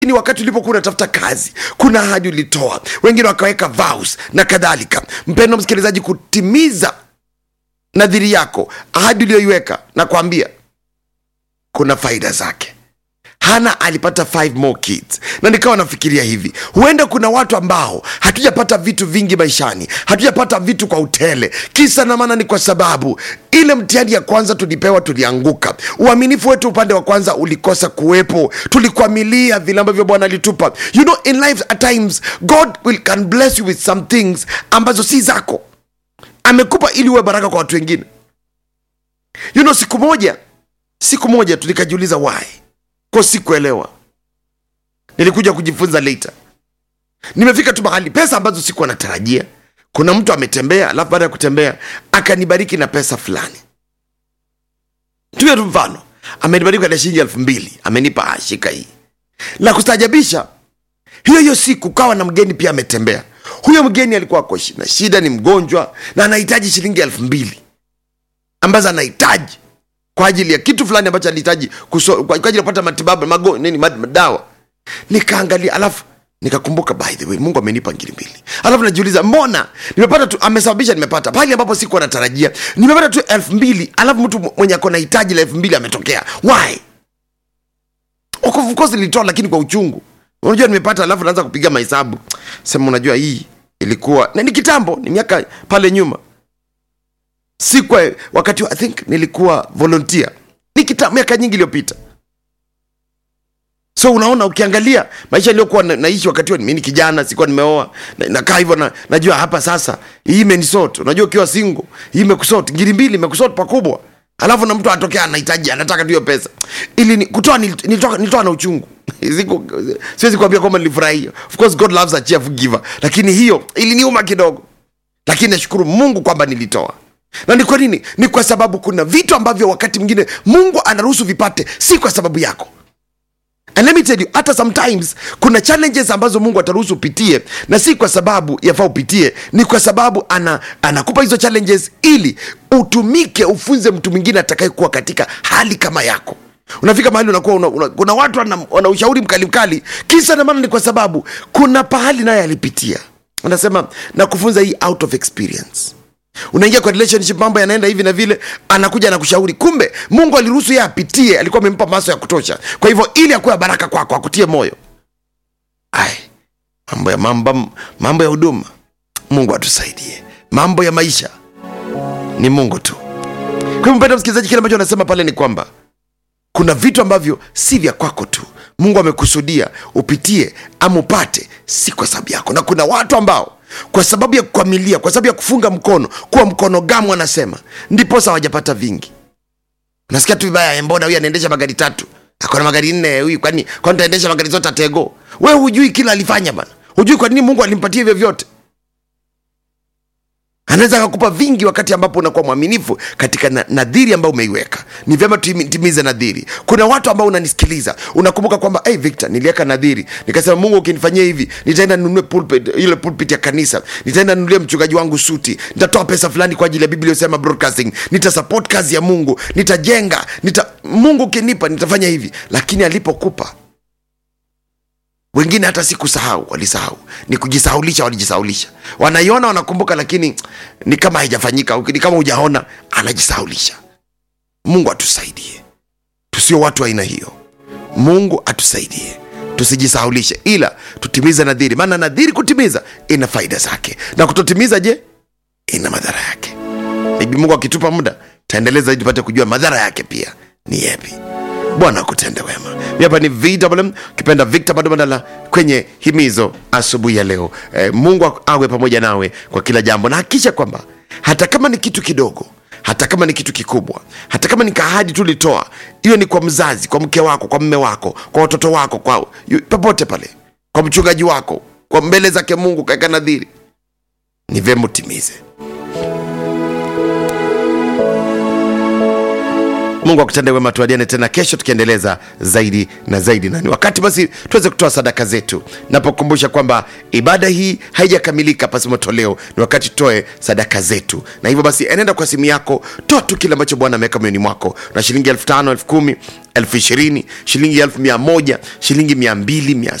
ni wakati ulipokuwa unatafuta kazi kuna ahadi ulitoa wengine wakaweka vows na kadhalika mpendo msikilizaji kutimiza nadhiri yako ahadi uliyoiweka na kuambia kuna faida zake hana alipata five more kids na nikawa nafikiria hivi huenda kuna watu ambao hatujapata vitu vingi maishani hatujapata vitu kwa utele kisa na maana ni kwa sababu ile mtihani ya kwanza tulipewa tulianguka uaminifu wetu upande wa kwanza ulikosa kuwepo tulikwamilia vile ambavyo bwana alitupa you know in life at times god will can bless you with some things ambazo si zako amekupa ili uwe baraka kwa watu wengine you know siku moja siku moja tu nikajiuliza why ko sikuelewa nilikuja kujifunza later nimefika tu mahali pesa ambazo sikuwa natarajia kuna mtu ametembea alafu baada ya kutembea akanibariki na pesa fulani tumia tu mfano amenibariki na shilingi elfu mbili amenipa "Ah, shika hii la kustaajabisha hiyo hiyo siku kawa na mgeni pia ametembea huyo mgeni alikuwa ako shi- na shida ni mgonjwa na anahitaji shilingi elfu mbili ambazo anahitaji kwa ajili ya kitu fulani ambacho alihitaji kuso- kwa kwa ajili ya kupata matibabu mago, nini mad- madawa nikaangalia alafu nikakumbuka by the way mungu amenipa ngiri mbili alafu najiuliza mbona nimepata tu amesababisha nimepata pale ambapo sikuwa natarajia nimepata tu elfu mbili alafu mtu mwenye ako na hitaji la elfu mbili ametokea why Of course- of course nilitoa lakini kwa uchungu unajua nimepata alafu naanza kupiga mahesabu sema unajua hii ilikuwa na ni kitambo ni miaka pale nyuma sikwa wakati wa- i think nilikuwa volunteer ni kita, miaka nyingi iliyopita so unaona ukiangalia maisha niliyokuwa na, naishi wakati huo mi ni kijana sikuwa nimeoa na- nakaa hivyo na, najua hapa sasa hii imenisot unajua ukiwa singo hii imekusot ngiri mbili imekusot pakubwa alafu na mtu atokea anahitaji anataka tu hiyo pesa ili ni, kutoa nilit- nilitoa, nilitoa na uchungu Siku- siwezi kuambia kwamba nilifurahia of course god loves a cheerful giver lakini hiyo iliniuma kidogo lakini nashukuru mungu kwamba nilitoa na ni kwa nini ni kwa sababu kuna vitu ambavyo wakati mwingine mungu anaruhusu vipate si kwa sababu yako and let me tell you hata sometimes kuna challenges ambazo mungu ataruhusu upitie na si kwa sababu yafaa upitie ni kwa sababu ana, anakupa hizo challenges ili utumike ufunze mtu mwingine atakayekuwa katika hali kama yako unafika mahali unakuwa una, una, kuna watu wana, wana ushauri mkali mkali kisa na maana ni kwa sababu kuna pahali naye alipitia anasema na kufunza hii out of experience unaingia kwa relationship mambo yanaenda hivi na vile anakuja na kushauri kumbe mungu aliruhusu yeye apitie alikuwa amempa maso ya kutosha kwa hivyo ili akuwe baraka kwako akutie moyo ai mambo ya mambo, mambo ya huduma mungu atusaidie mambo ya maisha ni mungu tu kwa hivyo mpenda msikilizaji kile ambacho anasema pale ni kwamba kuna vitu ambavyo si vya kwako tu mungu amekusudia upitie ama upate si kwa sababu yako na kuna watu ambao kwa sababu ya kukwamilia kwa sababu ya kufunga mkono kuwa mkono gamu anasema ndiposa hawajapata vingi nasikia tu vibaya "Eh, mbona huyu anaendesha magari tatu akona magari nne huyu kwani kwani taendesha magari zote atego we hujui kila alifanya bana hujui kwa nini mungu alimpatia hivyo vyote anaweza akakupa vingi wakati ambapo unakuwa mwaminifu katika na- nadhiri ambayo umeiweka ni vyema tuimi- timize nadhiri kuna watu ambao unanisikiliza unakumbuka kwamba hey, victor niliweka nadhiri nikasema mungu ukinifanyia hivi nitaenda ninunue pulpit, ile pulpit ya kanisa nitaenda ninunulie mchungaji wangu suti nitatoa pesa fulani kwa ajili ya biblia iliyosema broadcasting nitasupport kazi ya mungu nitajenga nita, mungu ukinipa nitafanya hivi lakini alipokupa wengine hata si kusahau walisahau ni kujisahaulisha walijisahaulisha wanaiona wanakumbuka lakini ni kama haijafanyika ni kama hujaona anajisahaulisha mungu atusaidie tusio watu wa aina hiyo mungu atusaidie tusijisahaulishe ila tutimize nadhiri maana nadhiri kutimiza ina faida zake na kutotimiza je ina madhara yake maybe mungu akitupa muda taendeleza zaidi tupate kujua madhara yake pia ni yepi bwana akutende wema mi hapa ni vwm ukipenda victor badobadala kwenye himizo asubuhi ya leo e, mungu awe pamoja nawe kwa kila jambo na hakikisha kwamba hata kama ni kitu kidogo hata kama ni kitu kikubwa hata kama ni kahadi tu litoa iwe ni kwa mzazi kwa mke wako kwa mme wako kwa watoto wako kwa yu- popote pale kwa mchungaji wako kwa mbele zake mungu kaeka nadhiri ni vyema utimize mungu akutende wema tuadiane tena kesho tukiendeleza zaidi na zaidi na ni wakati basi tuweze kutoa sadaka zetu napokumbusha kwamba ibada hii haijakamilika pasimo toleo ni wakati tutoe sadaka zetu na hivyo basi enenda kwa simu yako toa tu kile ambacho bwana ameweka moyoni mwako na shilingi elfu tano elfu kumi elfu ishirini shilingi elfu mia moja shilingi mia mbili mia